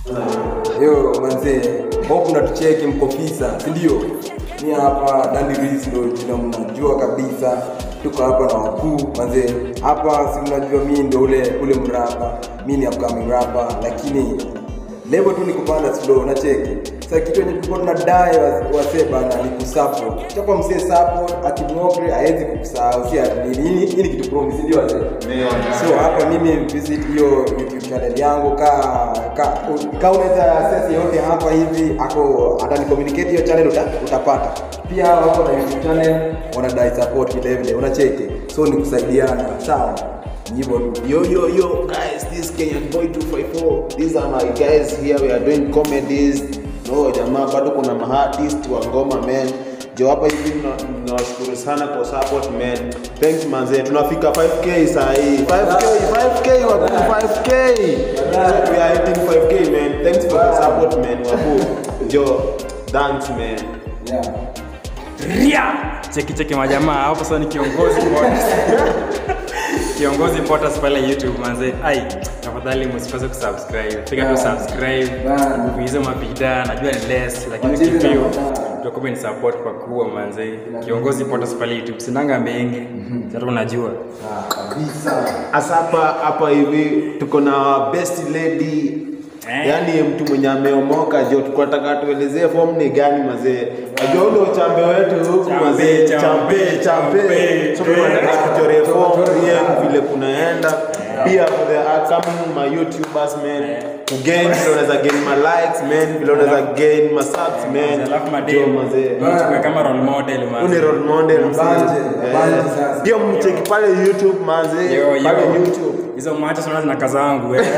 Yo manzee, hope mnatucheki mko fisa, si ndio? Mi hapa Dandy Reese ndio jina mnajua kabisa. Tuko hapa na wakuu manzee. Hapa si mnajua mi ndio ule ule mrapa. Mi ni upcoming rapper lakini level tu ni kupanda slow na cheki. Sasa kitu yenye tulikuwa tunadai was- wasee bana ni kusupport. Chapa msee support akimwokre haezi kukusahau. Si ati nini hii hii ni kitu promise, si ndio wasee? So hapa mimi visit hiyo YouTube channel yangu ka ka ka unaweza access yote hapa hivi ako atani communicate hiyo channel uta, utapata. Pia wako na YouTube channel wanadai support vile vile unacheki. So ni kusaidiana, sawa? Ni Hivyo tu. Yo, yo, yo, guys, this Kenyan boy 254. These are my guys here. We are doing comedies. No, jamaa, bado kuna maartist wa ngoma man. Jo hapa hivi na- nawashukuru sana kwa support man. Thanks manze. Tunafika 5k saa hii. 5k, 5k wapu 5k. So we are hitting 5k man. Thanks for the support man. Wapu. Jo, thanks man. Yeah. Ria! Cheki cheki majamaa hapo sasa ni kiongozi Potas. kiongozi Potas pale YouTube manze. Ai, tafadhali msikose kusubscribe. Piga tu subscribe. Bana. Hizo mapida najua ni less lakini Machizi na kipio mapida. tutakuwa ni support kwa kuwa manze. Kiongozi Potas pale YouTube sinanga mengi. Sasa unajua. Ah, kabisa. Asa hapa hapa hivi tuko na best lady Eh. yaani mtu mwenye ameomoka jo tuko nataka tuelezee form ni gani mazee najua ule uchambe wetu huku Chambe, mazee chambe, chambe chambe chambe. so tunataka tuchore form rien vile kunaenda pia for the upcoming my youtubers man to gain vile unaweza gain my likes man vile unaweza gain my subs man Alafu jo madem. mazee Chukue kama role model Uni manze. role model Banje, Eh, banje sasa. pia mcheki pale youtube mazee Yo, yo. pale youtube Hizo macho sana zina kazangu eh.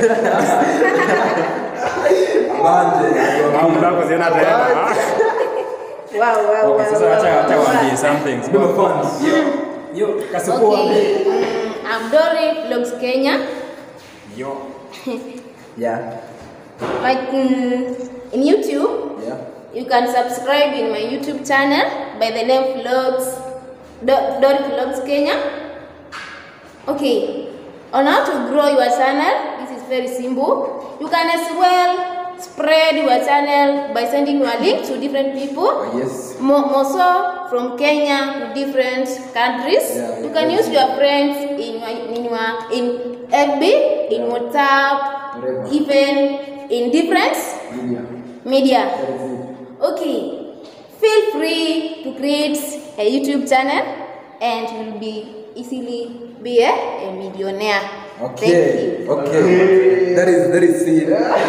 Banje. Mambo zako ziona tena. Wow, wow, Okay, wow, sasa wow, acha wow, acha wow. waambie some things. Ndio fans. Yo, kasuku waambie. Okay, mm, I'm Dori Vlogs Kenya. Yo. Yeah. Like mm, in YouTube, Yeah. you can subscribe in my YouTube channel by the name Vlogs Do- Dori Vlogs Kenya. Okay, on how to grow your channel, this is very simple. You can as well spread your channel by sending your link to different people. Oh, yes. More, more so from Kenya to different countries. Yeah, you yeah, can yeah. use your friends in your, in your in FB, in WhatsApp, Whatever. even in different Media. media. That is it. Okay, feel free to create a YouTube channel and you'll be easily be a, a millionaire. Thank Okay. you. Okay. That is that is it.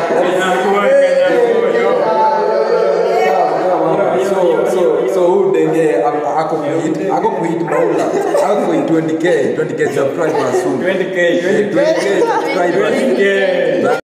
So so so who denge ako kuhit ako kuhit baula ako kuhit 20k 20k subscribers soon 20k, 20k subscribers 20k.